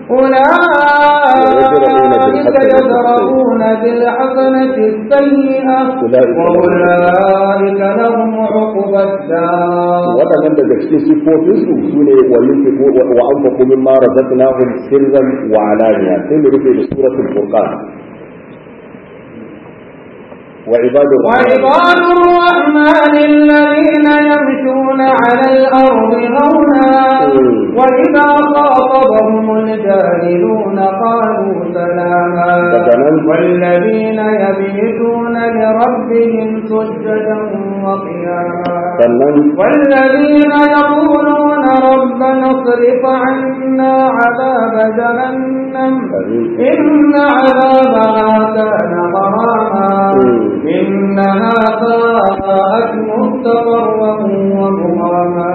B: أولئك يدرؤون بالحسنة السيئة وأولئك لهم عقبى الدار
A: waɗannan daga cikin siffofinsu su ne wa an faku min ma razaqnahum sirran wa alaniya sai mu rufe da suratul furqan وعباد الرحمن
B: وعباد الرحمن الذين يمشون على الأرض هونا وإذا خاطبهم الجاهلون قالوا سلاما والذين يبيتون لربهم سجدا وقياما والذين يقولون ربنا اصرف عنا عذاب جهنم إن عذابها كان غراما إنها ساءت مستقرا ومقاما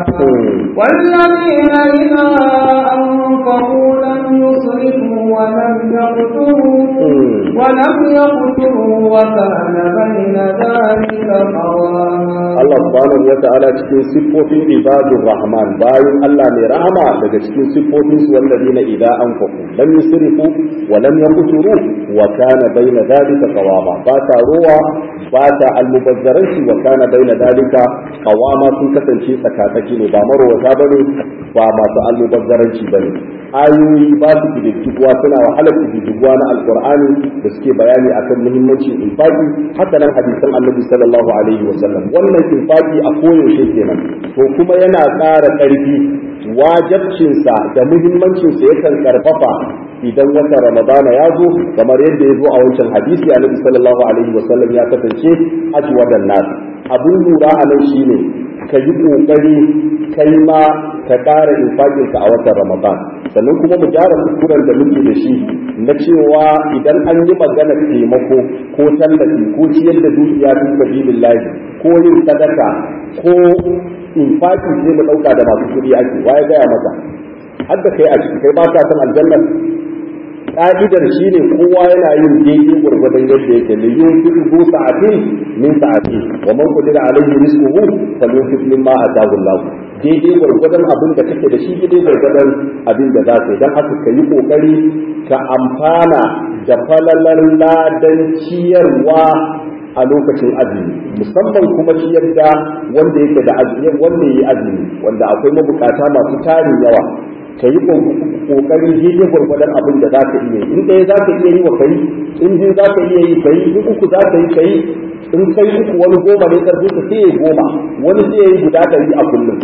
B: والذين إذا أنفقوا لم يسرفوا ولم يقتروا ولم يقتروا وكان بين ذلك قواما
A: Allah subhanahu wa ta'ala cikin siffofin ibadur rahman bayan Allah mai rahama daga cikin siffofin su wallazina idza anfaqu lam yusrifu wa lam yaqturu wa kana baina dhalika qawama ba ta ruwa ba ta almubazzaranci wa kana baina dhalika qawama sun kasance tsakatsaki ne ba marwata bane ba masu almubazzaranci bane ayoyi ba su kididdigwa suna wahalar kididdigwa na alqur'ani da suke bayani akan muhimmancin infaki haka nan hadisan annabi sallallahu alaihi wa sallam wannan infaki a koyaushe kenan to kuma yana ƙara ƙarfi wajabcinsa da muhimmancinsa yakan karfafa idan watan ramadana ya zo kamar yadda ya zo a wancan hadisi annabi sallallahu alaihi wasallam ya kasance ajwadan nas abun lura a nan shine ka yi kokari kai ma ka ƙara infakinka a watan ramadan sannan kuma mu gyara kuskuren da muke da shi na cewa idan an yi magana taimako ko tallafi ko ciyar da dukiya fi sabilillahi ko yin sadaka ko infaki sai mu dauka da masu kuɗi ake waye gaya maka har da kai a ciki kai ba ka san aljanna ka'idar shi ne kowa yana yin daidai gwargwadon yadda yake da yin fi bu sa'atin min sa'ati wa man qadira alayhi rizquhu falyunfiq mimma ataahu Allah daidai gwargwadon abin da kake da shi daidai gwargwadon abin da za ka yi dan haka ka yi kokari ka amfana da falalar ladan ciyarwa a lokacin azumi musamman kuma ciyar da wanda yake da azumi wanda yi azumi wanda akwai mabukata masu tarin yawa ka yi kokari daidai gwargwadon abin da za ka iya yi in ɗaya za ka iya yi wa kai in biyu za ka iya yi kai in uku za ka yi kai in kai uku wani goma ne karfi ka sai ya goma wani sai ya yi guda ɗari a kullum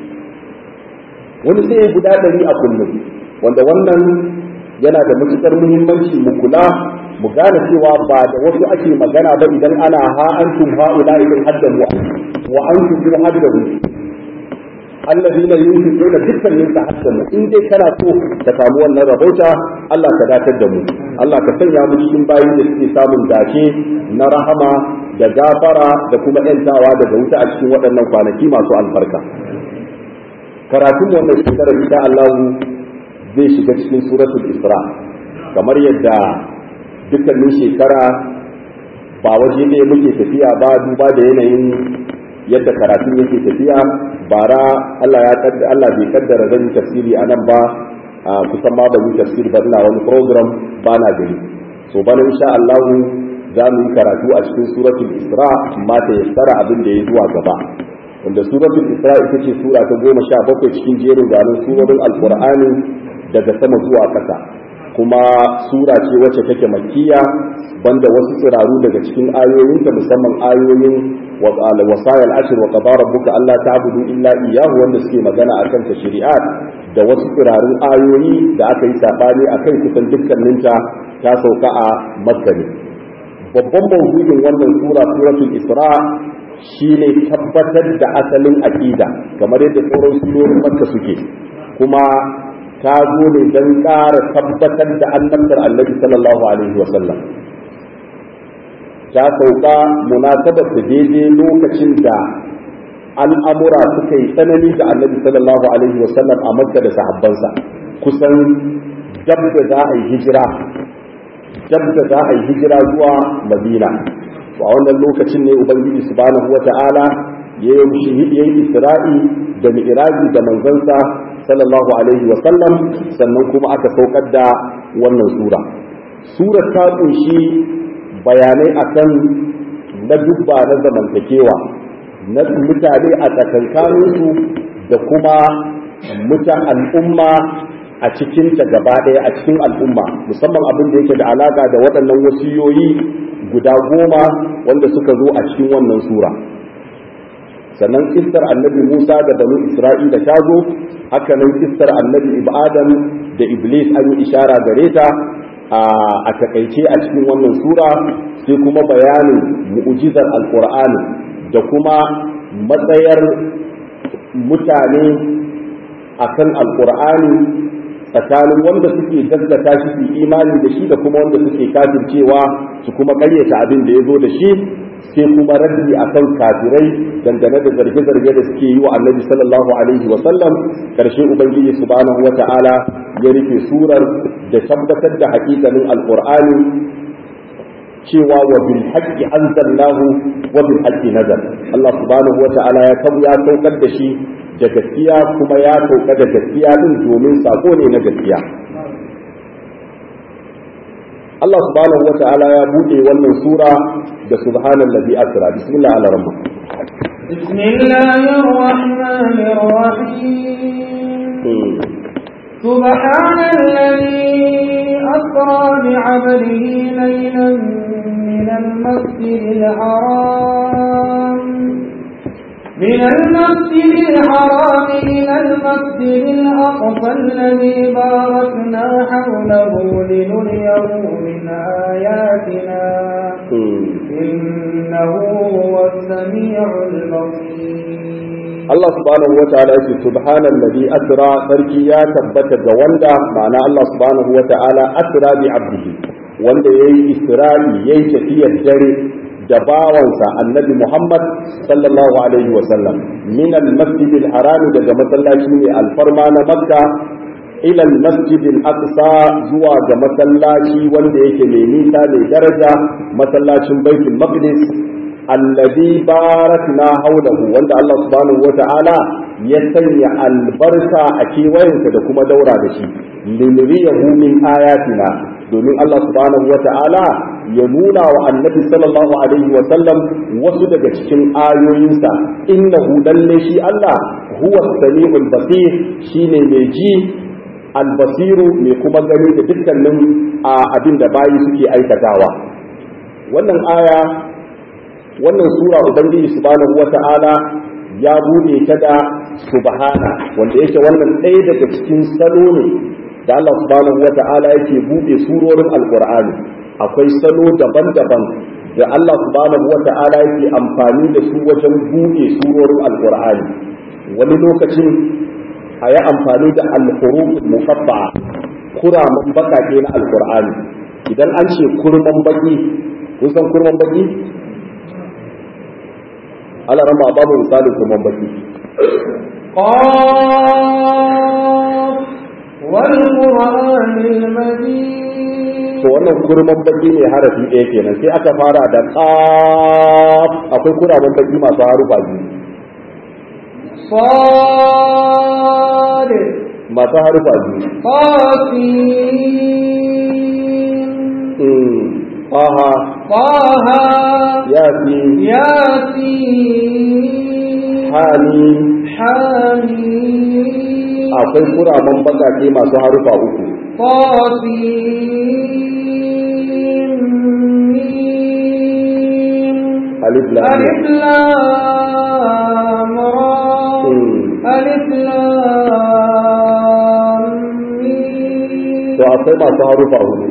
A: wani sai ya yi guda ɗari a kullum wanda wannan yana da matuƙar muhimmanci mu kula mu gane cewa ba da wasu ake magana ba idan ana ha antum ha'ula idan haddamu wa antum bi haddamu alladina yunfiquna dukkan yin tahassan in dai kana so ka samu wannan rabauta Allah ka datar da mu Allah ka sanya mu cikin bayin da suke samun dace na rahama da gafara da kuma yantawa daga wuta a cikin waɗannan kwanaki masu albarka karatun wannan shekarar insha Allah zai shiga cikin suratul Isra kamar yadda dukkanin shekara ba waje ɗaya muke tafiya ba duba da yanayin yadda karatun yake tafiya bara Allah ya kaddara Allah bai kaddara zan yi tafsiri a nan ba kusan ma ban yi tafsiri ba ina wani program ba na gari so bana insha Allah za mu yi karatu a cikin suratul Isra amma ta yassara abin da ya zuwa gaba wanda suratul Isra ita ce sura ta goma sha bakwai cikin jerin ganin surorin Alƙur'ani daga sama zuwa ƙasa kuma sura ce wacce take makkiya banda wasu tsiraru daga cikin ayoyinta musamman ayoyin wasayar ashir wa qadara rabbuka alla ta'budu illa iyyahu wanda suke magana akan tashri'at da wasu tsirarun ayoyi da aka yi sabani akan kusan dukkaninta ta sauka a makka ne babban mawdu'in wannan sura suratul isra shine tabbatar da asalin aqida kamar yadda sauran surorin makka suke kuma ta zo ne don ƙara tabbatar da annabtar annabi sallallahu alaihi wasallam ta sauka munasabar da daidai lokacin da al'amura suka yi tsanani da annabi sallallahu alaihi wasallam a makka da sahabbansa kusan dab da za a yi hijira dab da za a yi hijira zuwa madina a wannan lokacin ne ubangiji subhanahu wata'ala ya yi isra'i da mi'raji da manzansa sallallahu alaihi wa sallam sannan kuma aka saukar da wannan sura surar ta kunshi bayanai akan na dubba na zamantakewa na mutane a tsakankaninsu da kuma mutan al'umma a cikinta gaba ɗaya a cikin al'umma musamman abin da yake da alaka da waɗannan wasiyoyi guda goma wanda suka zo a cikin wannan sura sannan kistar annabi musa da banu isra'ila ta zo haka nan kistar annabi adam da iblis an yi ishara gare ta a takaice a cikin wannan sura sai kuma bayanin mu'ujizar alkur'ani da kuma matsayar mutane akan alkur'ani tsakanin wanda suke gaskata shi su imani da shi da kuma wanda suke kafircewa su kuma karyata abin da ya zo da shi sai kuma raddi akan kafirai dangane da zarge-zarge da suke yi wa annabi sallallahu alaihi wa sallam karshe ubangiji subhanahu wa ta'ala ya rufe surar da tabbatar da hakikanin alqur'ani cewa wa bil haqqi anzalnahu wa bil haqqi nazal Allah subhanahu wa ta'ala ya ya saukar da shi da gaskiya kuma ya sauka da gaskiya din domin sako ne na gaskiya Allah subhanahu wata'ala ya bude wannan sura da subhanallazi asra bismillah ala rabbi
B: bismillahir rahmanir rahim سبحان الذي أسرى بعبده ليلا من المسجد الحرام من المسجد الحرام إلى المسجد الأقصى الذي باركنا حوله لنريه من آياتنا إنه هو السميع البصير
A: Allah subhanahu wa ta'ala yake subhanallazi asra sarki ya tabbata ga wanda ma'ana Allah subhanahu wa ta'ala asra bi abdihi wanda yayi isra'i yayi tafiyar dare da bawansa annabi Muhammad sallallahu alaihi wa sallam min al-masjid al-haram daga masallaci ne alfarma na Makka ila al-masjid al-aqsa zuwa ga masallaci wanda yake mai nisa mai daraja masallacin Baitul Maqdis alladhi barakna haulahu wanda Allah subhanahu wata'ala ya sanya albarka a kewayensa da kuma daura da shi linuriyahu min ayatina domin Allah subhanahu wata'ala ya nuna wa annabi sallallahu alaihi wa sallam wasu daga cikin ayoyinsa innahu lalle shi Allah huwa samiul basir shine mai ji albasiru mai kuma gani da dukkanin abin da bayi suke aikatawa wannan aya wannan sura ubangiji subhanahu wata'ala ya bude ta da subhana wanda yake wannan ɗaya daga cikin salo ne da Allah subhanahu wata'ala yake bude surorin alqur'ani akwai salo daban-daban da Allah subhanahu wata'ala yake amfani da su wajen bude surorin alqur'ani wani lokacin a yi amfani da alhuruf mufabba'a kuraman bakake na alqur'ani idan an ce kurman baki kun san kurman baki ala rama babu misalin kuma baki
B: قاف والقرآن المجيد
A: to wannan kurman baki ne harafi ɗaya kenan sai aka fara da qaf akwai kuraman baki masu harufa biyu
B: صاد
A: masu harufa biyu
B: طاسين
A: mm aha
B: طه
A: yasin
B: ياسين
A: hamim
B: حميم
A: akwai kuraman bakake masu harufa uku
B: طاسين ميم
A: alif lam
B: ألف لام را
A: Mm.
B: ألف لام ميم
A: to akwai masu harufa hudu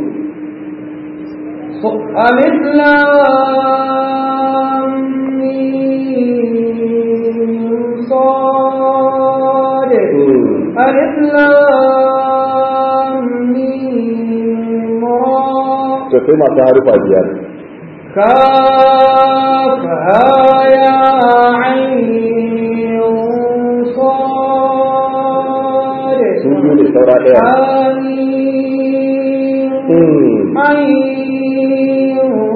B: ألف لام ميم صاد ألف لام ميم را
A: to sai masu harufa biyar
B: كافها يا عين صاد
A: su biyu ne saura ɗaya
B: حميم
A: Hmm.
B: عين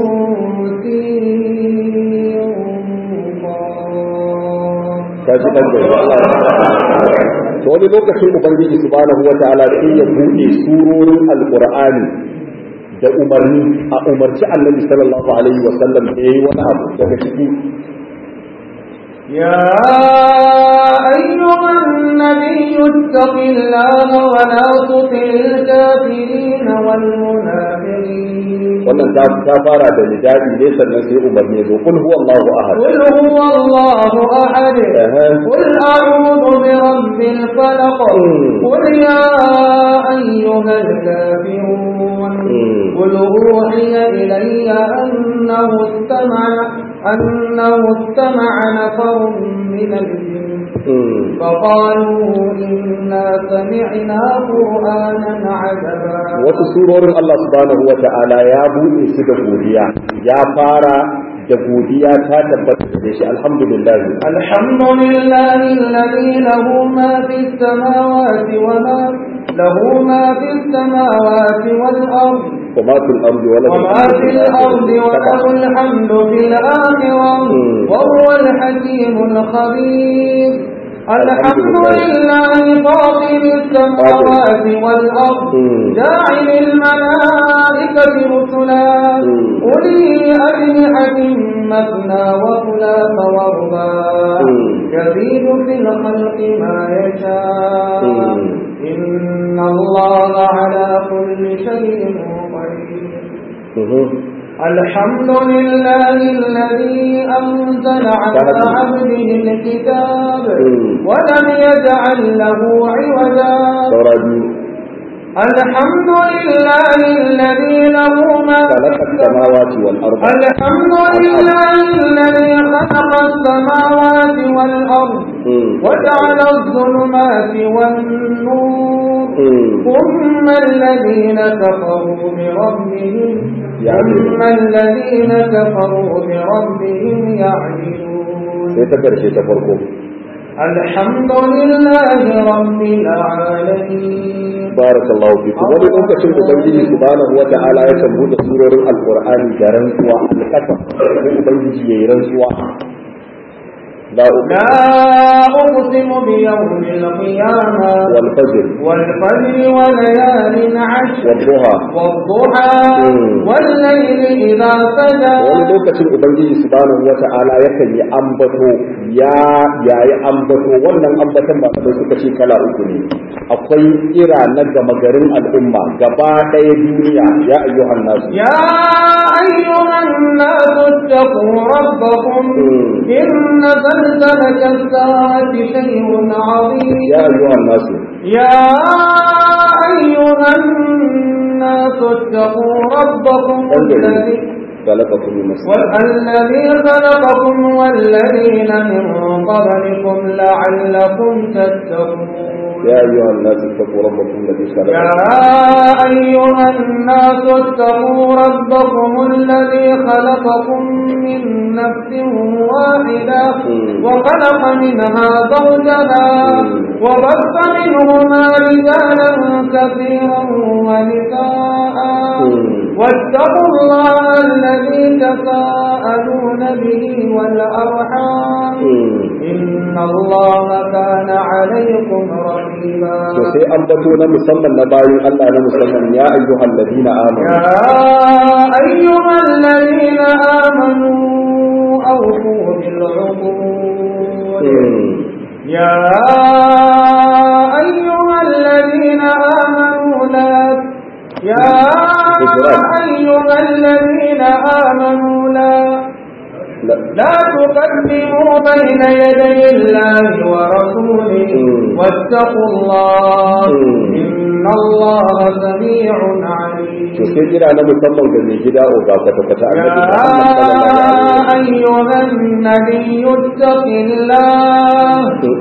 B: سين
A: ta ji ɗan gari Allah ya to wani lokacin ubangiji subhanahu wa ta'ala sai ya buɗe surorin alqur'ani da umarni a umarci annabi sallallahu alaihi wa sallam da yayi wani abu daga ciki
B: يا أيها النبي اتق الله ولا تطع الكافرين والمنافقين
A: wannan ta ta fara da nidadi ne sannan sai umarni ya zo kul huwallahu ahad
B: قل هو الله أحد
A: أها.
B: قل أعوذ برب الفلق
A: مم.
B: قل يا أيها الكافرون
A: مم.
B: قل أوحي إلي أنه استمع أنه استمع نفر من الجن
A: Mm.
B: فقالوا إنا سمعنا قرآنا عجبا
A: wasu surorin Allah subhanahu wa ta'ala ya buɗe su da godiya ya fara da godiya ta tabbata da shi alhamdulillah
B: الحمد لله الذي له ما في السماوات وما له ما في السماوات والأرض
A: وما في الأرض ولا
B: وما في الأرض وله الحمد في الآخرة
A: مم.
B: وهو الحكيم الخبير الحمد
A: لله.
B: لله فاطر السماوات والأرض
A: مم.
B: جاعل الملائكة رسلا
A: مم.
B: أولي أجنحة مثنى وثلاث ورباع
A: مم.
B: يزيد في الخلق ما يشاء
A: مم.
B: إن الله على كل شيء قدير
A: Mhm.
B: الحمد لله الذي أنزل على
A: كانت-
B: عبده الكتاب
A: مم.
B: ولم يجعل له عوجا
A: saura biyu
B: الحمد لله الذي له ما في
A: خلق السماوات والأرض
B: الحمد لله الذي خلق السماوات والأرض
A: مم.
B: وجعل الظلمات والنور
A: مم.
B: ثم الذين كفروا بربهم
A: يعدلون.
B: ثم الذين كفروا بربهم يعدلون
A: sai ta karshe ta farko
B: الحمد لله رب العالمين
A: barakallahu fiku wani lokacin ubangiji subhanahu wa ta'ala ya kan buɗe surorin alqur'ani da rantsuwa alƙasam sai ubangiji yayi rantsuwa la
B: لا أقسم بيوم القيامة
A: wal fajr
B: والفجر وليال عشر
A: wal duha
B: والضحى
A: مم.
B: والليل إذا سجى
A: wani lokacin ubangiji subhanahu wa ta'ala yakan yi ambato ya yayi ambato wannan ambaton ba da suka ce kala uku ne akwai kira na gama garin al'umma gaba ɗaya duniya ya ayyuhan nasu
B: يا أيها الناس اتقوا ربكم
A: مم.
B: إن زلزلة الساعة شيء عظيم
A: ya ayyuhan nasu
B: يا أيها الناس اتقوا ربكم
A: انظروا.
B: الذي
A: خلقكم من نفس
B: والذي خلقكم والذين من قبلكم لعلكم تتقون
A: يا أيها الناس اتقوا ربكم الذي
B: يا
A: خلقكم
B: أيها الناس اتقوا ربكم الذي خلقكم من نفس واحدة
A: مم.
B: وخلق منها زوجها
A: مم.
B: وبث منهما رجالا كثيرا ونساء
A: مم.
B: واتقوا الله الذي تساءلون به والأرحام
A: مم.
B: إن الله كان عليكم رقيبا
A: to sai an bato na musamman na bayin Allah na musamman ya ayyuhal ladina amanu
B: يا أيها الذين آمنوا أوفوا بالعقود
A: Mm.
B: يا أيها الذين آمنوا لا يا
A: حجرات.
B: أيها الذين آمنوا لا
A: la
B: لا تقدموا بين يدي الله ورسوله
A: مم.
B: واتقوا الله
A: مم.
B: إن الله سميع عليم
A: to sai kira na musamman ga mai gida o ga kwata kwata
B: يا
A: annabi Muhammad sallallahu alaihi
B: أيها النبي اتق الله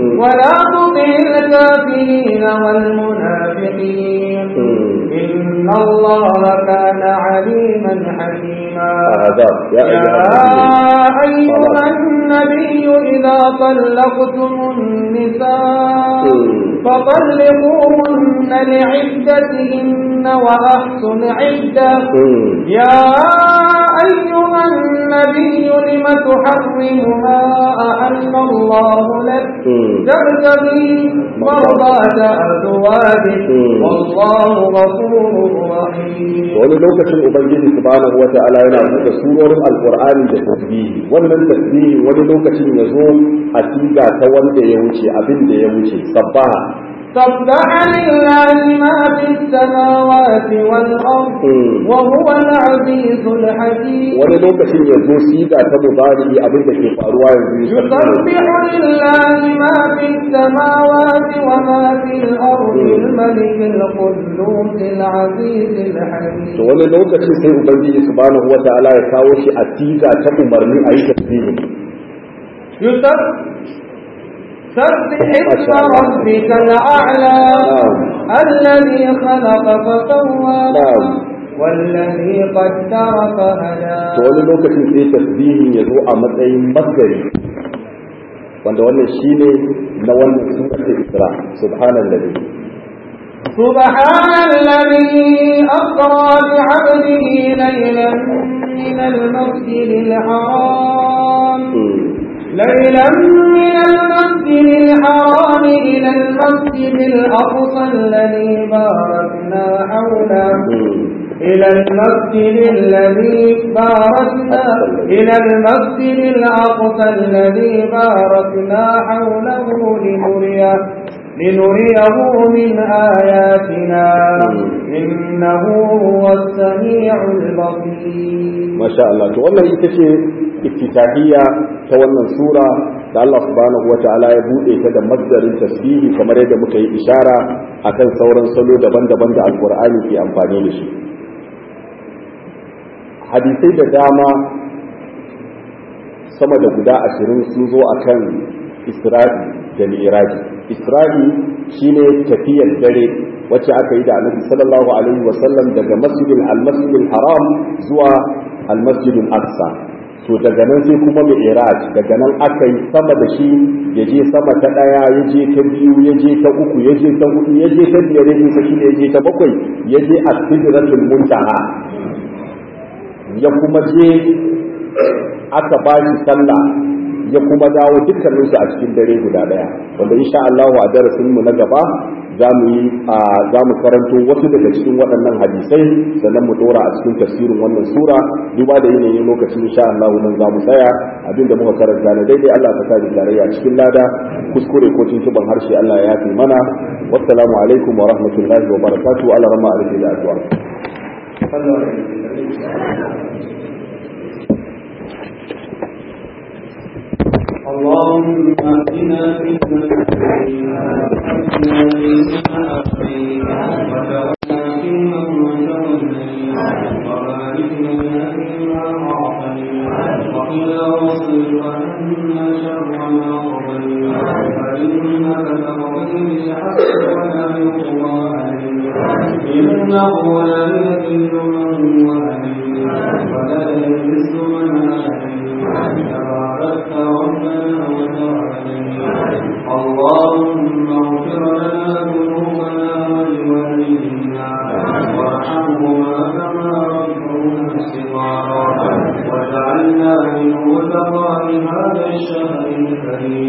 B: والمنافقين إن الله كان عليما حكيما
A: أعذاب يا
B: يا
A: أيها
B: أيها النبي إذا طلقتم النساء فطلقوهن لعدتهن وأحصن عدة يا أيها النبي لم تحرم ما أحل الله لك تبتغي مرضات أزواجك والله غفور رحيم
A: wani lokacin ubangiji subhanahu wata'ala yana buɗe surorin alqur'ani da tasbihi wannan tasbihi wani lokacin ya zo a siga ta wanda ya wuce abin da ya wuce sabbaha
B: سبح لله ما في السماوات والأرض وهو العزيز الحكيم
A: wani lokacin ya zo siga ta mubari abin da ke faruwa yanzu
B: يسبح لله ما في السماوات وما في الأرض الملك القدوس العزيز
A: to
B: الحكيم
A: wani lokacin sai ubangiji subhanahu wata'ala ya kawo shi a siga ta umarni a yi tasbihi
B: يسبح سبح اسم ربك الأعلى الذي خلق فسوى
A: نعم.
B: والذي قدر فهدى
A: to wani lokacin sai tasbihin ya zo a matsayin masgari wanda wannan shine na wannan suratul isra subhanallahi
B: سبحان الذي أسرى بعبده ليلا من المسجد الحرام ليلا من المسجد الحرام إلى المسجد الأقصى الذي باركنا حوله إلى المسجد الذي باركنا إلى المسجد الأقصى الذي باركنا حوله لنريه لنريه من آياتنا إنه هو السميع البصير
A: masha Allah to wannan ita ce iftitahiyya ta wannan sura da Allah subhanahu wata'ala ya bude ta da masdarin tasbihi kamar yadda muka yi ishara akan sauran salo daban-daban da alqur'ani ke amfani da shi hadisai da dama sama da guda ashirin sun zo akan isra'i da mi'raji isra'i shine tafiyar dare wacce aka yi da annabi sallallahu alaihi wasallam daga masjidil al-masjidil haram zuwa al-masjidil aqsa to daga nan sai kuma mi'raj daga nan aka yi sama da shi ya je sama ta daya ya je ta biyu ya je ta uku ya je ta hudu ya je ta biyar ya je ta shida ya je ta bakwai ya je as-sidratul muntaha ya kuma je aka ba shi sallah ya kuma dawo dukkanin su a cikin dare guda daya wanda insha Allah a darasin mu na gaba za mu yi za mu karanto wasu daga cikin waɗannan hadisai sannan mu dora a cikin tafsirin wannan sura duba da yanayin lokacin insha Allah nan za mu tsaya abin da muka karanta na daidai Allah ta sa tarayya cikin lada kuskure ko tuntuban harshe Allah ya yafi mana wassalamu alaikum wa rahmatullahi wa barakatuh Allah rama alaihi da addu'a
B: اللهم اهدنا فيمن هديت واهدنا فيمن عافيت وتولنا فيمن توليت وبارك لنا فيما اعطيت وقنا واصرف عنا شر ما قضيت فانك تقضي بالحق ولا يقضى عليك انه لا يذل من وليت ولا يعز من عليك تباركت ربنا وتعالى اللهم اغفر لنا ذنوبنا ولوالدينا وارحمهما كما ربونا صغارا واجعلنا من متقى هذا الشهر الكريم